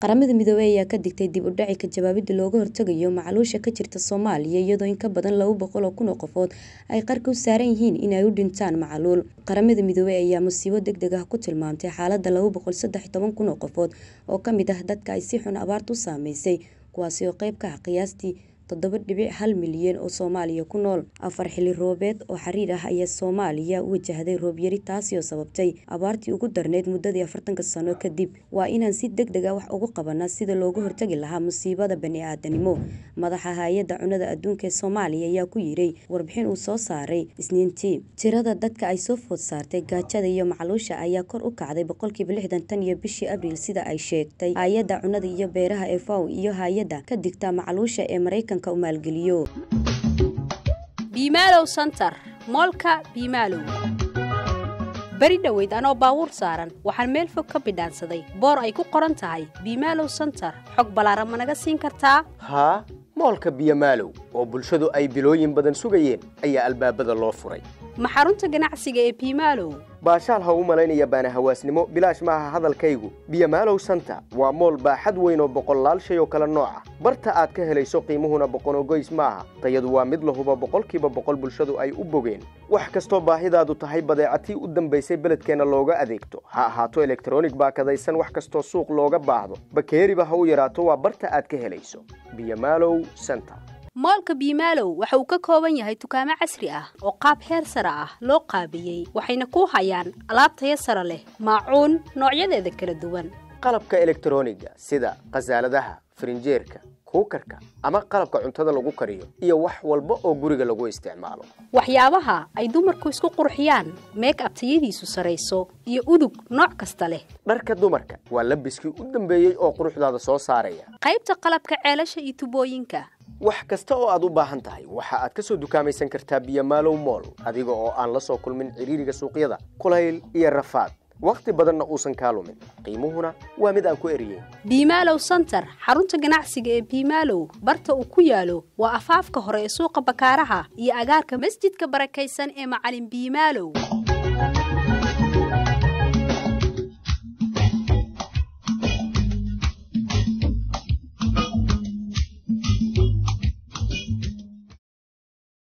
qaramada midoobey ayaa ka digtay dib u dhaci ka jawaabida looga hortagayo macaluusha ka jirta soomaaliya iyadoo in ka badan laba boqol oo kun oo qofood ay qarka u saaran yihiin in ay u dhintaan macaluul qaramada midoobey ayaa musiibo deg deg ah ku tilmaamtay xaalada laba boqol saddex toban kun oo qofood oo kamid ah dadka ay si xun abaartu u saameysay kuwaasi oo qeyb ka ah qiyaastii toddoba dhibic hal milyan oo soomaaliya ku nool afar xili roobeed oo xiriir ah ayaa soomaaliya u wajahday roobyari taasi oo sababtay abaartii ugu darneyd muddadii afartanka sano kadib waa inaan si deg deg a wax ugu qabanaa sida looga hortagi lahaa musiibada bani-aadanimo madaxa hay-adda cunada adduunka ee soomaaliya ayaa ku yiray warbixin uu soo saaray isniintii tirada dadka ay soo food saartay gaajada iyo macluusha ayaa kor u kacday boqolkiiba lixdan tan iyo bishii abriil sida ay sheegtay hay-adda cunada iyo beeraha ee faw iyo hay-adda ka digta macluusha ee maraykanka biimaalow santar moolka biimaalow beri dhoweyd anoo baabuur saaran waxaan meel fog ka bidhaansaday boor ay ku qoran tahay biimaalow santar xog ballaaran ma naga siin kartaa haa moolka biyomaalow oo bulshadu ay bilooyin badan sugayeen ayaa albaabada loo furay ma xarunta ganacsiga ee biimaalow baashaal ha u malaynaya baana hawaasnimo bilaash maaha hadalkaygu biyomaalow santa waa mool baaxad weyn oo boqollaal shay oo kale nooca barta aad ka helayso qiimuhuna boqonogoys maaha tayadu waa mid lahuba boqolkiiba boqol bulshadu ay u bogeen wax kastoo baahidaadu tahay badeecatii u dambaysay beledkeenna looga adeegto ha ahaato elektronig baakadaysan wax kastoo suuq looga baahdo bakeeriba ha u yaraato waa barta aad ka helayso biyomaalow santa moolka biimaalow waxa uu ka kooban yahay dukaamo casri ah oo qaab heer sare ah loo qaabiyey waxayna ku hayaan alaab taya sare leh maacuun noocyadeeda kala duwan qalabka elektroniga sida khasaaladaha farinjeerka kuukarka ama qalabka cuntada lagu kariyo iyo wax walba oo guriga lagu isticmaalo waxyaabaha ay dumarku isku qurxiyaan meeg ab tayadiisu sarayso iyo udug nooc kasta leh dharka dumarka waa labiskii u dambeeyey oo quruxdaada soo saaraya qaybta qalabka ceelasha iyo tubooyinka wax kasta oo aad u baahan tahay waxa aad ka soo dukaamaysan kartaa biyomaalow mool adiga oo aan la soo kulmin cidhiiriga suuqyada kulayl iyo rafaad wakhti badanna uusan kaa lumin qiimuhuna waa mid aan ku eriyeyn biimaalow santar xarunta ganacsiga ee biimaalow barta uu ku yaalo waa afaafka hore ee suuqa bakaaraha iyo agaarka masjidka barakaysan ee macalin biimaalow